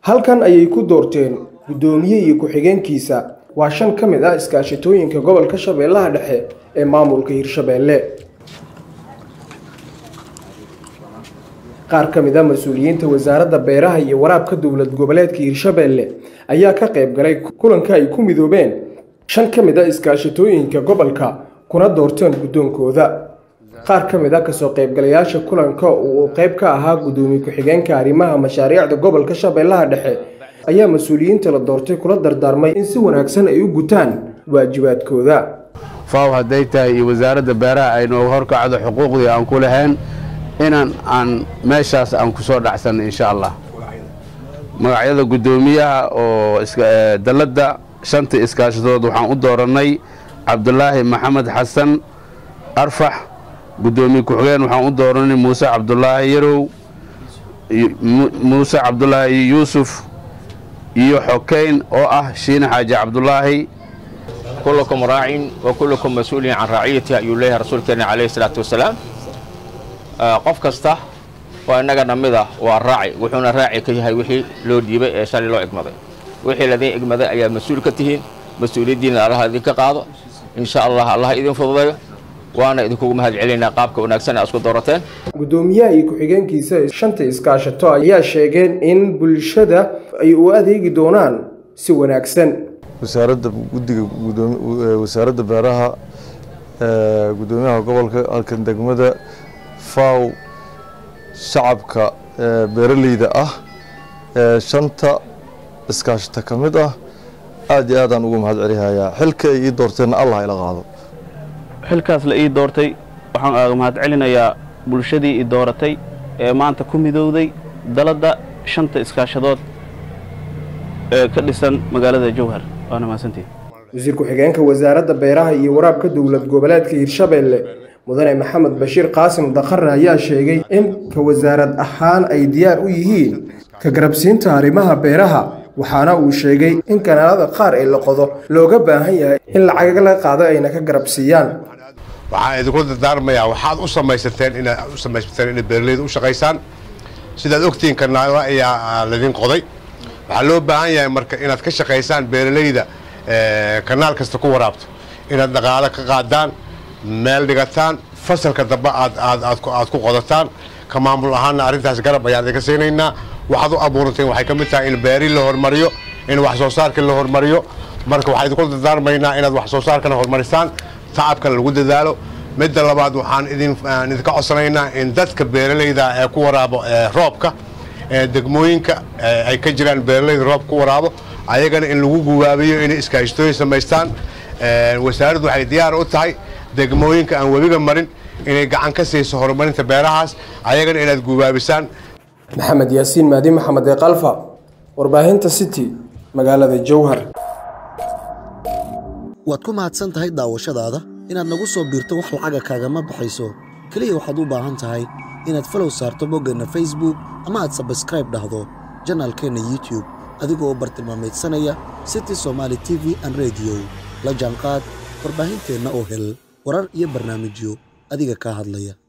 halkan ayay ku doorteen guddoomiye iyo ku-xigeenkiisa waa shan ka mid ah iskaashatooyinka gobolka shabeellaha dhexe ee maamulka hirshabeelle qaar ka mid a mas-uuliyiinta wasaaradda beeraha iyo waraabka dowlad goboleedka hirshabeelle ayaa ka qayb galay kulanka ay ku midoobeen shan ka mid a iskaashatooyinka gobolka kuna doorteen guddoonkooda qaar ka mid a kasoo qaybgalayaasha kulanka uu qayb ka ahaa guddoomiye ku-xigeenka arrimaha mashaariicda gobolka shabeellaha dhexe ayaa mas-uuliyiinta la doortay kula dardaarmay in si wanaagsan ay u gutaan waajibaadkooda faaw hadday tahay iyo wasaaradda beeraha ay nooga horkacdo xuquuqdii aan ku lahayn inaan aan meeshaas aan ku soo dhacsanno insha allah magacyada guddoomiyaha oo dalladda shanta iskaashadood waxaan u doorannay cabdulaahi maxamed xasan arfax guddoomiye ku-xigeen waxaan u doorannay muuse cabdulaahi yarow muuse cabdulaahi yuusuf iyo xokeyn oo ah shiine xaaji cabdulaahi كلكم راع وكلكم مسؤول عن رعيته ayuu leeyahay rasuulkeena calayhi salaatu wasalaam qof kasta waa innaga namid ah waa raaci wuxuuna raaci ka yahay wixii loo dhiibay ee shalay loo egmaday wixii ladin egmaday ayaa mas-uul ka tihiin mas-uuliyaddiina allaha idinka qaado insha allah allaha idin fududayo waana idinkugu mahad celinaynaa qaabka wanaagsan ee isku doorateen guddoomiyaha iyo ku-xigeenkiisa shanta iskaashato ayaa sheegeen in bulshada ay u adeegi doonaan si wanaagsan wasaaradda guddiga wasaaradda beeraha guddoomiyaha gobolka halkan degmada faw shacabka beeraleyda ah ee shanta iskaashata ka mid ah aad iyo aadaan ugu mahad celihayaa xilka ay ii doorteenna allah ila qaado xilkaas la ii doortay waxaan aaga mahad celinayaa bulshadii i dooratay ee maanta ku midowday daladda shanta iskaashadood ee ka dhisan magaalada jowhar waana mahadsantihin wasiir ku-xigeenka wasaaradda beeraha iyo waraabka dowlad goboleedka hirshabeelle mudane maxamed bashiir qaasim dakhare ayaa sheegay in ka wasaarad ahaan ay diyaar u yihiin ka garabsiinta arrimaha beeraha waxaana uu sheegay in kanaalada qaar ee la qodo looga baahan yahay in lacag la qaado ayna ka garabsiiyaan waxaan idinku dardaarmayaa waxaad u samaysateen inaad u samaysateen inay beeraleyda u shaqaysaan sidaad ogtihiin kanaala ayaa laydin qoday waxaa loo baahan yahay marka inaad ka shaqaysaan beeraleyda kanaal kasta ku waraabto inaad dhaqaalo ka qaadaan meel dhigataan fasalka dambe aad aad aad aad ku qodataan ka maamul ahaanna arrintaas garab ayaan idinka siinaynaa waxaad u abuuranteen waxay ka mid tahay in beeri la hormariyo in wax soo saarka la hormariyo marka waxaan idinku dardaarmaynaa inaad wax soo saarkana horumarisaan tacabkana lagu dadaalo midda labaad waxaan idin idinka codsanaynaa in dadka beeraleyda ee ku waraabo roobka degmooyinka ay ka jiraan beeraleyda roob ku waraabo ayagana in lagu gubaabiyo inay iskaashtooyin samaystaan wasaaraddu waxay diyaar u tahay degmooyinka aan webiga marin inay gacan ka siiso horumarinta beerahaas ayagana inaad gubaabisaan maxamed yaasiin maadi maxamed ee kalfa warbaahinta city magaalada jowhar waad ku mahadsan tahay daawashadaada inaad nagu soo biirto wax lacaga kaagama baxayso keliya waxaad u baahan tahay inaad falow saarto boggeenna facebook ama aad sabskraib dhahdo janaalkeenna youtube adigoo bartilmaameedsanaya city somaali t v an rediyo la jaanqaad warbaahinteenna oo hel warar iyo barnaamijyo adiga kaa hadlaya